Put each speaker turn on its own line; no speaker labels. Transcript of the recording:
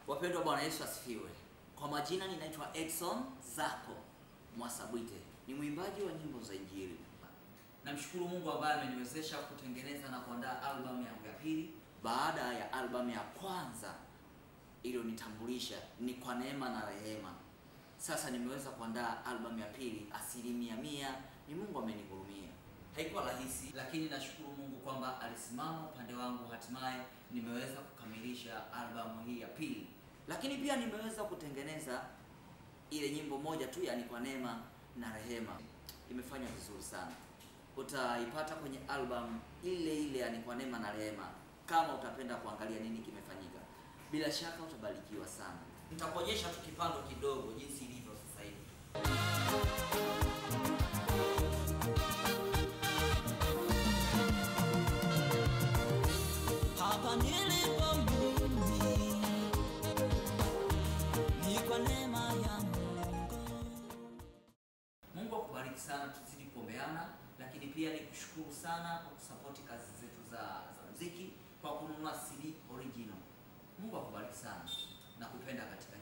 Wapendwa, Bwana Yesu asifiwe. Kwa majina ninaitwa Edson Zako Mwasabwite, ni mwimbaji wa nyimbo za Injili. Namshukuru Mungu ambaye ameniwezesha kutengeneza na kuandaa albamu yangu ya pili baada ya albamu ya kwanza iliyonitambulisha ni kwa neema na rehema. Sasa nimeweza kuandaa albamu ya pili, asilimia mia ni Mungu amenihurumia. Haikuwa rahisi, lakini nashukuru Mungu kwamba alisimama upande wangu, hatimaye nimeweza kukamilisha albamu hii ya pili. Lakini pia nimeweza kutengeneza ile nyimbo moja tu, yani kwa neema na rehema, imefanya vizuri sana. Utaipata kwenye albamu ile ile, yani kwa neema na rehema, kama utapenda kuangalia nini kimefanyika. Bila shaka utabarikiwa sana. Nitakuonyesha tu kipando kidogo jinsi ilivyo sasa hivi.
Hapa nilipo mimi ni kwa neema ya Mungu.
Mungu akubariki sana, tuzidi kuombeana, lakini pia nikushukuru sana kwa kusapoti kazi zetu za za muziki kwa kununua CD original. Mungu akubariki sana na kupenda katika